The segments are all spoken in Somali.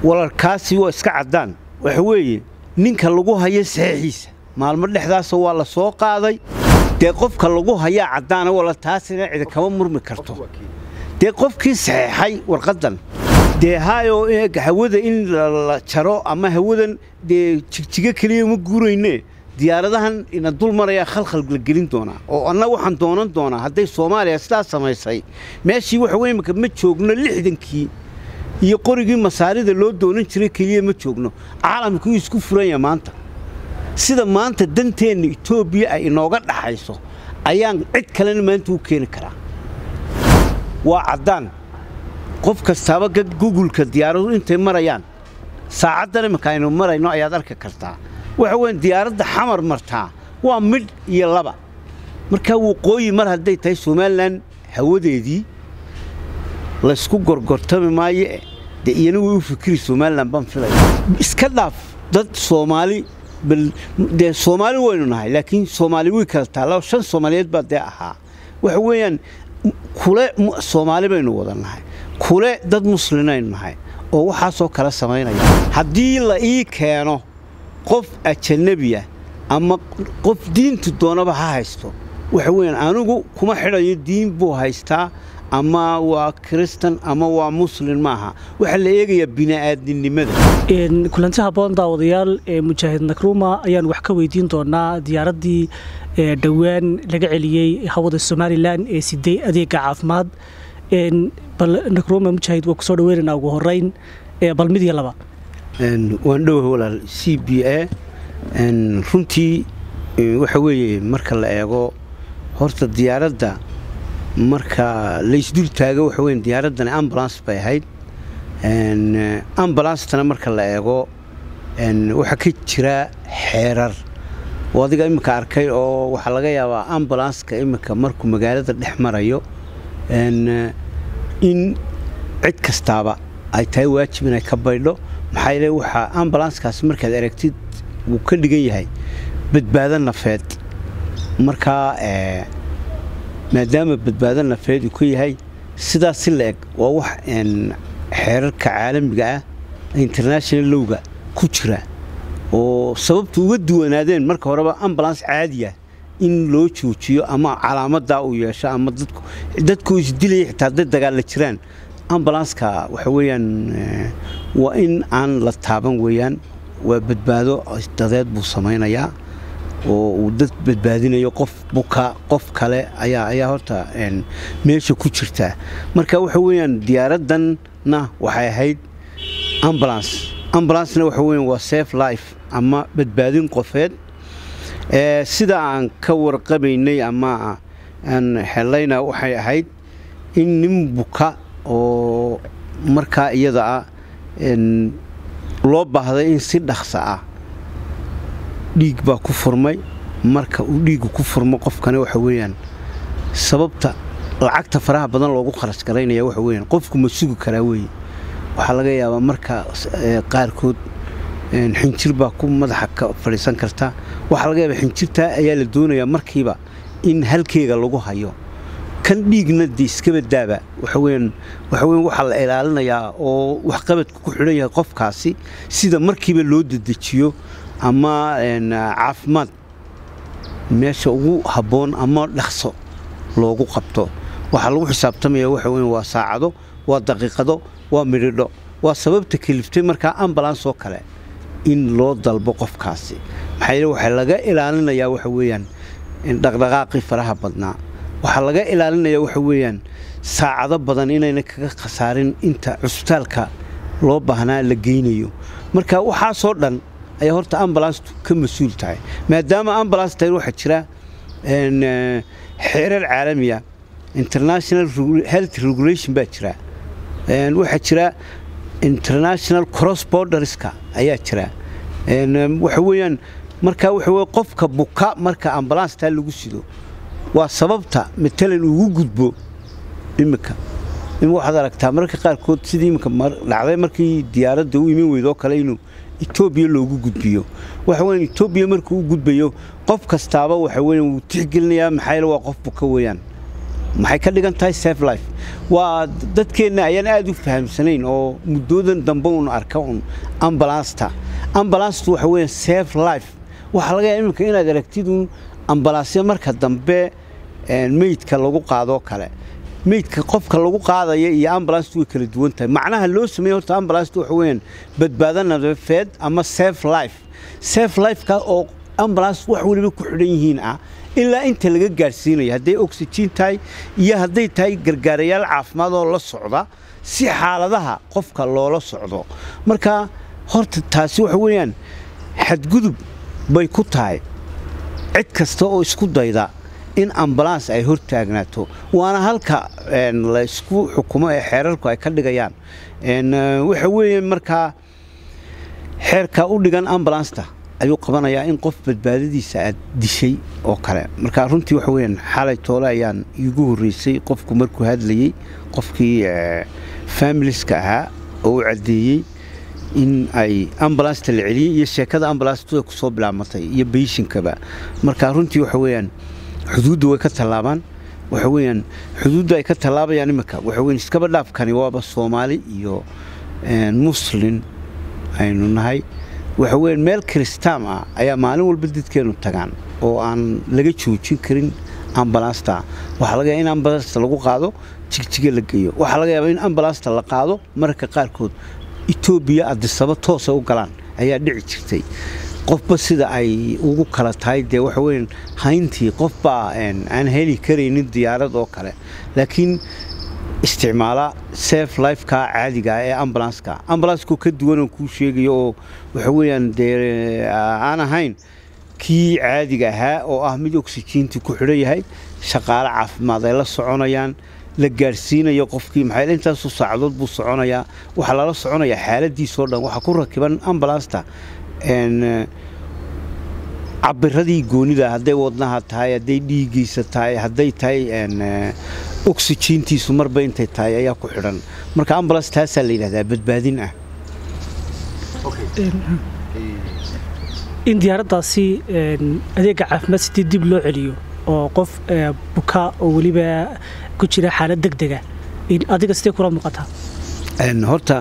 walarkaasi waa iska caddaan waxa weeye ninka lagu hayo saxiixiisa maalmo dhexdaasa waa la soo qaaday dee qofka lagu hayaa caddaana wala taasina cidi kama murmi karto dee qofkii saxeexay warqaddan dee haayoo hawada in la jaro ama hawadan dee jigjigo keliya ma guurayne diyaaradahan ina dul marayaa khalkhal la gelin doonaa oo anna waxaan doonan doonaa hadday soomaaliya sidaas samaysay meeshii waxa wey imaka ma joogno lixdankii iyo qorigii masaarida loo doonan jiray keliya ma joogno caalamkuu isku furanya maanta sida maanta danteenna etoobiya ay inooga dhaxayso ayaan cid kalena maanta u keeni karaa waa caddaan qof kastaaba gugulka diyaaradu intay marayaan saacaddan imanka aynu marayno ayaad arki kartaa waxa weyn diyaaradda xamar martaa waa midh iyo laba markaa waqooyi mar hadday tahay somalilan hawadeedii laysku gorgortami maayo dee iyana way u fikiri somalilan baan filaya iska dhaaf dad soomaali dee soomaali waynu nahay laakiin soomaali way kala taalla shan soomaaliyeed baa dee ahaa waxa weeyaan kule soomaali baynu wada nahay kule dad muslinaynu nahay oo waxaasoo kala samaynaya haddii la ii keeno qof ajanabiya ama qof diintu doonaba ha haysto waxa weeyaan anigu kuma xidhayo diin buu haystaa ama waa kiristan ama waa muslin maaha waxaa la eegayaa bini'aadinimada kulanti habboon daawadayaal mujaahid nakruma ayaan wax ka weydiin doonaa diyaaraddii dhowaan laga celiyey hawada somalilan ee siday adeega caafimaad bal nakruma mujaahid waa kusoo dhaweynaynaa ugu horeyn bal mid iyo laba waan dhowaha walaal c b a runtii waxa weeye marka la eego horta diyaaradda marka laysdul taago waxa weyn diyaaraddani ambulance bay ahayd ambulancetana marka la eego waxaa ka jira xeerar oo adiga iminka arkay oo waxaa laga yaabaa ambulanska iminka markuu magaalada dhex marayo in cid kastaaba ay tahay waajib inay ka baydho maxaa yeele waxaa ambulanskaasi markaad aragtid wuu ka dhigan yahay badbaado nafeed markaa maadaama badbaado nafeed uu ka yahay sidaas si la eg waa wax xeerarka caalamiga ah international lowga ku jira oo sababtu uga duwanaadeen marka horeba ambulance caadiya in loo joojiyo ama calaamadaa uu yeesho ama dadku isdilaya xitaa hadday dagaalla jiraan ambulanska waxa weeyaan waa in aan la taaban weeyaan waa badbaado dadeed buu samaynayaa oo uu dad badbaadinayo qof buka qof kale ayaa ayaa horta meesha ku jirtaa marka waxa weeyaan diyaaraddanna waxay ahayd ambulance ambulancena waxa weeyaan waa safe life ama badbaadin qofeed sida aan ka warqabaynay ama aan helayna waxay ahayd in nin buka oo markaa iyada ah loo baahday in si dhaqsa ah dhiig baa ku furmay marka uu dhiigu ku furmo qofkani waxa weeyaan sababta lacagta faraha badan loogu kharash garaynaya waxa weeyaan qofku ma sugi karaa weeye waxaa laga yaabaa marka qaarkood xinjir baa ku madaxa ka fadhiisan karta waxaa laga yaabaa xinjirtaa ayaa la doonayaa markiiba in halkeega lagu hayo kan dhiigna de iskaba daaba waxaweyaan waxaweyan waxaa la ilaalinayaa oo waxqabadku ku xidhan yahay qofkaasi sida markiiba loo dedejiyo ama caafimaad meesha ugu habboon ama dhaqso loogu qabto waxaa lagu xisaabtamaya waxa weyan waa saacado waa daqiiqado waa midhidho waa sababta keliftay markaa ambulance oo kale in loo dalbo qofkaasi maxaa yeele waxaa laga ilaalinayaa waxa weeyaan dhaqdhaqaaqii faraha badnaa waxaa laga ilaalinayaa waxa weeyaan saacado badan inayna kaga khasaarin inta cusbitaalka loo baahnaa la geynayo marka waxaasoo dhan ayaa horta ambulancetu ka mas-uul tahay maadaama ambulance tahay waxaa jira xeerar caalamiya international health regulation baa jira waxaa jira international cross borderska ayaa jira waxa weeyaan markaa waxa weye qofka buka marka ambulanceta lagu sido waa sababta matalan ugu gudbo iminka waxaad aragtaa mararka qaarkood sidii iminka dhacday markii diyaaradda u iman weydoo kale inuu etoobiya loogu gudbiyo waxa weyan etoobiya markuu u gudbayo qof kastaaba waxa weyan wuu tixgelinayaa maxaa yeele waa qof buka weeyaan maxay ka dhigan tahay safe life waa dadkeenna ayaan aad u fahamsanayn oo muddoodan dambe un arka un ambalasta ambalanstu waxa weeyaan safe life waxaa laga yaaba iminka inaad aragtid un ambalaasya marka dambe meydka lagu qaadoo kale meydka qofka lagu qaadaya iyo ambalanstu way kala duwan tahay macnaha loo sameeye horta ambalanstu waxa weeyaan badbaado nafeed ama safe life safe lifeka oo ambulance wax weliba ku xidhan yihiin ah ilaa inta laga gaadhsiinaya hadday oxygen tahay iyo hadday tahay gargaarayaal caafimaad oo la socda si xaaladaha qofka loola socdo marka horta taasi waxa weeyaan xadgudub bay ku tahay cid kasta oo isku dayda in ambulance ay hor taagnaato waana halka la isku xukumo ee xeerarku ay ka dhigayaan waxa weeye markaa xeerka u dhigan ambulanceta ayuu qabanayaa in qof badbaadadiisa aad dishay oo kale marka runtii waxa weyaan xalay toole ayaan iigu horreysay qofku markuu hadlayey qofkii familiska ahaa oo u caddeeyey in ay ambalanceta la celiyey iyo sheekada ambalanceta ku soo bilaabmatay iyo beyshinkaba marka runtii waxa weeyaan xuduudda way ka tallaabaan waxa weeyaan xuduudda ay ka tallaabayaan iminka waxa weyan iskaba dhaafkani waaba soomaali iyo muslin aynu nahay waxa weyan meel kristaam ah ayaa maalin walba dadkeennu tagaan oo aan laga joojin karin ambalasta waxaa laga yaaba in ambalasta lagu qaado jigjiga la geeyo waxaa laga yaaba in ambalasta la qaado mararka qaarkood etoobiya adisaba toosa u galaan ayaa dhici jirtay qofba sida ay ugu kala tahay dee waxa weyan hayntii qofbaa aan heli karaynin diyaarad oo kale laakiin isticmaala safe lifeka caadiga ee ambulanska ambulanskoo ka duwanoo kuu sheegayo oo waxa weeyaan dee aan ahayn kii caadiga ahaa oo ah mid oxyjiintii ku xidhan yahay shaqaale caafimaad ay la soconayaan la gaadhsiinayo qofkii maxaa intaasu saacadood buu soconayaa waxaa lala soconayaa xaaladiisoo dhan waxaa ku rakiban ambulansta cabiradii goonida hadday wadnaha tahay hadday dhiigiisa tahay hadday tahay oxyjiintiisu marba intay tahay ayaa ku xidhan marka ambulance taasaa la yidhahdaa badbaadin ah in diyaaraddaasi adeega caafimaad sidii dib loo celiyo oo qof buka oo weliba ku jira xaalad deg dega adiga sidee kula muuqataa horta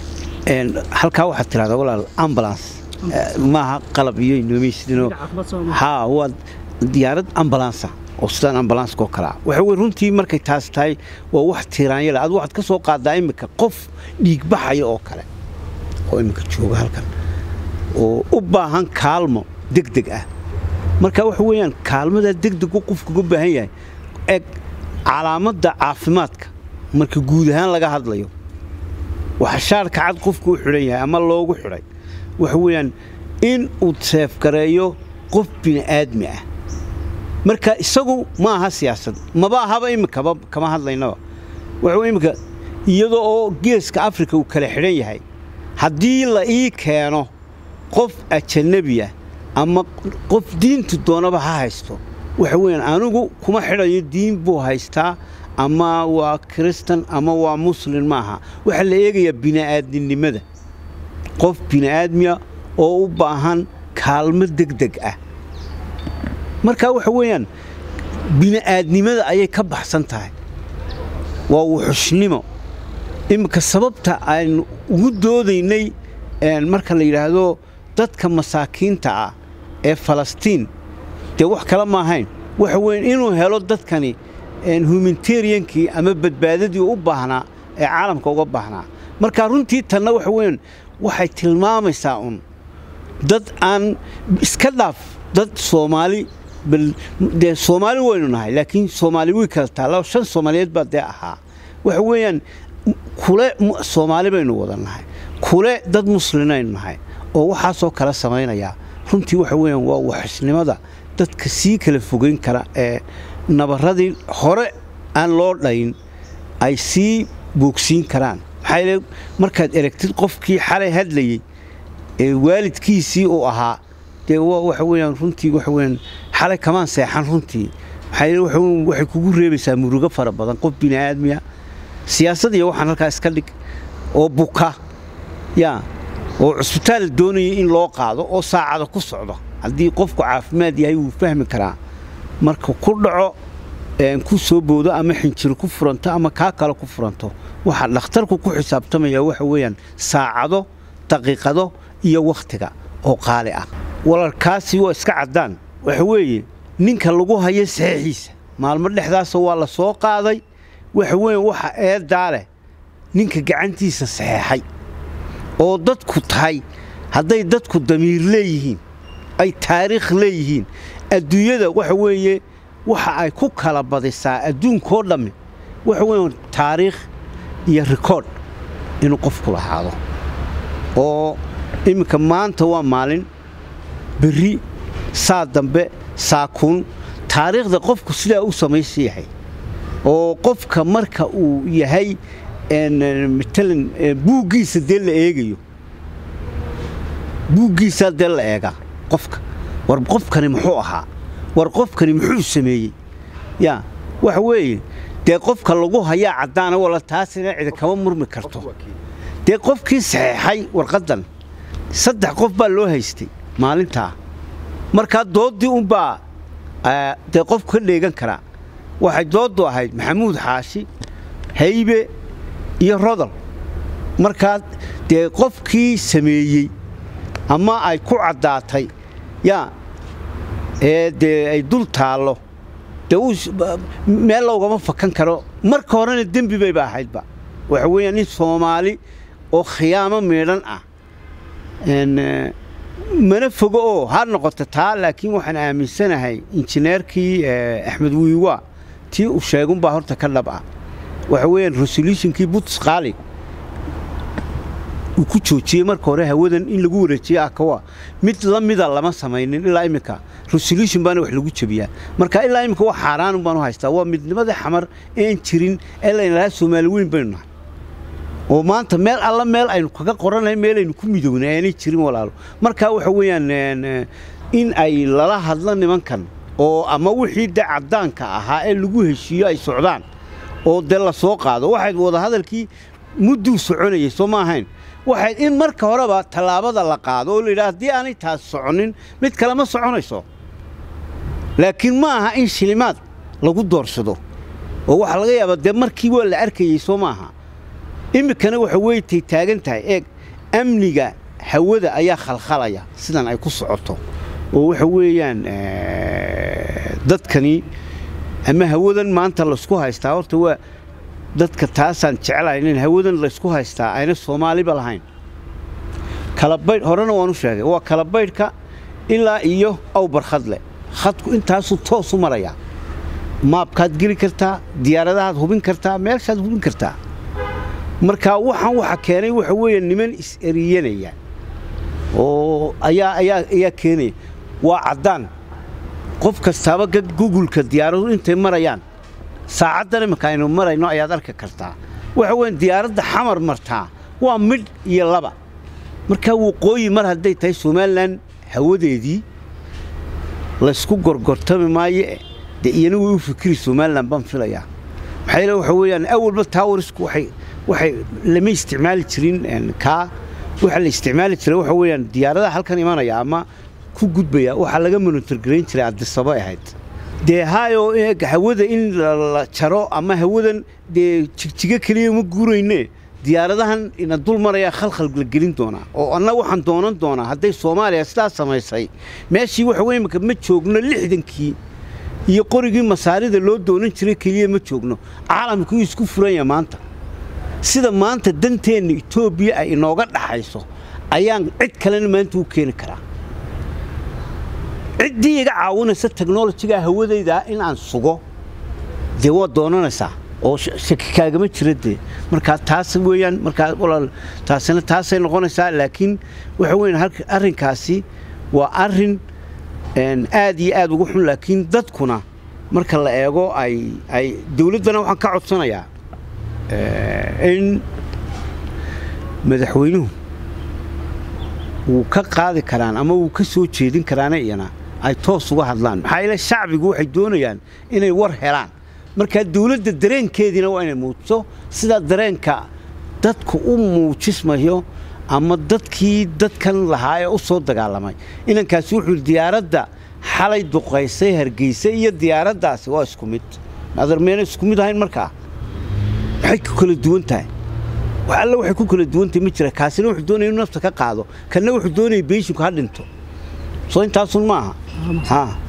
halkaa waxaad tidhahdaa walaal ambulance maaha qalab iyo inoomaysidinoo haa waa diyaarad ambulansa oo sidaan ambulanska oo kalea waxa wey runtii markay taas tahay waa wax tiiraanya le adu waxaad ka soo qaadaa iminka qof dhiigbaxaya oo kale oo iminka jooga halkan oo u baahan kaalmo deg deg ah marka waxa weeyaan kaalmadaa degdegu qofku uga baahan yahay eg calaamadda caafimaadka marka guud ahaan laga hadlayo waxa shaarka cad qofku u xidhan yahay ama loogu xidhay waxa weeyaan in uu seefgareeyo qof bini'aadmi ah marka isagu ma aha siyaasad maba ahaba iminkaba kama hadlaynaba waxa iminka iyadoo oo geeska afrika uu kala xidhan yahay haddii la ii keeno qof ajanabiya ama qof diintu doonaba ha haysto waxa weeyaan anigu kuma xidhayo diin buu haystaa ama waa kiristan ama waa muslin maaha waxaa la eegayaa bini'aadminimada qof bini'aadmiya oo u baahan kaalmo deg deg ah marka waxa weeyaan bini'aadnimada ayay ka baxsan tahay waa wuxushnimo iminka sababta aynu ugu doodaynay marka la yidhaahdo dadka masaakiinta ah ee falastiin dee wax kale ma ahayn waxa weyan inuu helo dadkani humanitariankii ama badbaadadii u baahnaa ee caalamka uga baahnaa marka runtii tanna waxa weyan waxay tilmaamaysaa un dad aan iska dhaaf dad soomaali dee soomaali waynu nahay laakiin soomaali way kala taalla shan soomaaliyeed baa dee ahaa waxa weeyaan kule soomaali baynu wada nahay kule dad muslinaynu nahay oo waxaasoo kala samaynayaa runtii waxa weeyaan waa waxisnimada dadka sii kala fogeyn kara ee nabarradii hore aan loo dhayn ay sii boogsiin karaan maxaa yeele markaad eragtid qofkii xalay hadlayey ee waalidkiisii uu ahaa dee waxa weeyaan runtii waxa weeyaan xalay kamaan seexan runtii maxaa yeele waxa waxay kugu reebaysaa murugo fara badan qof bini'aadmiya siyaasad iyo waxaan halkaa iska dhig oo buka yaa oo cusbitaal doonaya in loo qaado oo saacada ku socdo haddii qofku caafimaad yahay wuu fahmi karaa marka ku dhaco ku soo boodo ama xinjiro ku furanto ama kaa kale ku furanto waxaa dhakhtarku ku xisaabtamaya waxa weeyaan saacado daqiiqado iyo wakhtiga oo qaali ah walarkaasi waa iska caddaan waxa weeye ninka lagu hayo saxiixiisa maalmo dhexdaasa waa la soo qaaday waxa weeye waxa eedaa leh ninka gacantiisa saxeexay oo dadku tahay hadday dadku damiir leeyihiin ay taariikh leeyihiin adduunyada waxa weeye waxa ay ku kala badisaa adduunkoo dhammi waxa weeye taariikh iyo rikoodh inuu qofku lahaado oo imminka maanta waa maalin berri saa dambe saakuun taariikhda qofku sidaa u samaysa yahay oo qofka marka uu yahay matalan buuggiisa dee la eegayo buuggiisaa dee la eegaa qofka war qofkani muxuu ahaa war qofkani muxuu sameeyey yaa waxa weeye dee qofka lagu hayaa caddaana walla taasina cidi kama murmi karto dee qofkii saxeexay warqaddan saddex qof baa loo haystay maalintaa markaa dooddii unbaa dee qofku ka dheegan karaa waxay dooddu ahayd maxamuud xaashi haybe iyo rodol markaa dee qofkii sameeyey ama ay ku caddaatay yaa ee dee ay dul taallo dee meel loogama fakan karo marka horena dembi bayba ahaydba waxa weeyaan nin soomaali oo khiyaamo miidhan ah mana fogo oo ha noqoto taa laakiin waxaan aaminsanahay injineerkii axmed wiiwa tii uu sheegunbaa horta ka dhab ah waxa weeyaan resolutionkii buts qaali uu ku joojiyey marka hore hawadan in lagu wareejiye akawa mid la mida lama samaynin ilaa iminka resolution baana wax lagu jebiyaa marka ilaa iminka wax xaaraan baan u haystaa waa midnimada xamar een jirin ee laynalahaa soomaali weyn baynu nahay oo maanta meel alla meel aynu kaga qoranahay meel aynu ku midownay aanay jirin walaalo marka waxa weeyaan in ay lala hadlo nimankan oo ama wixii de caddaanka ahaa ee lagu heshiiyo ay socdaan oo dee la soo qaado waxayd wadahadalkii mudduu soconayay soo ma ahayn waxayd in marka horeba tallaabada la qaado oo layidhaha haddii aanay taas soconin mid kale ma soconayso laakiin ma aha in shilimaad lagu doorsado oo waxaa laga yaabaa dee markii waa la arkayey soo maaha iminkana waxa weeytay taagan tahay eeg amniga hawada ayaa khalkhalaya sidan ay ku socoto oo waxa weeyaan dadkani ama hawadan maanta laysku haystaa horta waa dadka taasaan jeclahayn in hawadan laysku haystaa ayna soomaaliba lahayn kalabaydh horena waan u sheegay waa kalabaydhka ilaa iyo awbarkhadle khadku intaasuu toosu marayaa maabkaad geli kartaa diyaaradahaad hubin kartaa meelshaad hubin kartaa marka waxaan waxa keenay waxa weeye niman is-eriyanaya oo ayaa ayaa ayaa keenaya waa caddaan qof kastaaba gugulka diyaaradu intay marayaan saacaddan iminka aynu marayno ayaad arki kartaa waxa weyan diyaaradda xamar martaa waa midh iyo laba markaa waqooyi mar hadday tahay somalilan hawadeedii laysku gorgortami maayo dee iyana way u fikiri somalilan baan filayaa maxaa yeele waxa weeyaan awalba taawarisku waxay waxay lama isticmaali jirin kaa waxa la isticmaali jiray waxa weeyaan diyaaradaha halkan imanaya ama ku gudbaya waxaa laga monitorgarayn jiray addisaba ahayd dee haayoo eeg hawada in la jaro ama hawadan dee jigjigo keliya ma guurayne diyaaradahan ina dul marayaa khalkhal la gelin doonaa oo anna waxaan doonan doonaa hadday soomaaliya sidaas samaysay meeshii waxa weye imika ma joogno lixdankii iyo qorigii masaarida loo doonan jiray keliya ma joogno caalamkuu isku furanya maanta sida maanta danteenna etoobiya ay inooga dhaxayso ayaan cid kalena maanta u keeni karaa ciddii iga caawinaysa teknolojiga hawadayda in aan sugo dee waad doonanaysaa oo shaki kaagama jira dee markaa taas weeyaan markaa walaal taasina taasay noqonaysaa laakiin waxa weeyaan arrinkaasi waa arrin aad iyo aad ugu xun laakiin dadkuna marka la eego ay ay dawladdana waxaan ka codsanayaa in madaxweynuhu wuu ka qaadi karaan ama wuu ka soo jeedin karaana iyana ay toos uga hadlaan maxaa yeele shacbigu waxay doonayaan inay war helaan markaa dawladda dareenkeediina waa inay muujiso sidaa dareenka dadku u muujismayo ama dadkii dadkan lahaa ee u soo dagaalamay inankaasi wuxuu diyaaradda xalay duqaysay hargeysa iyo diyaaraddaasi waa isku mid adar meena isku mid ahayn markaa maxay ku kala duwan tahay wax alle waxay ku kala duwan tahay ma jira kaasina wuxuu doonaya inuu nafta ka qaado kanna wuxuu doonaya beeshinku ha dhinto soo intaasun maaha ha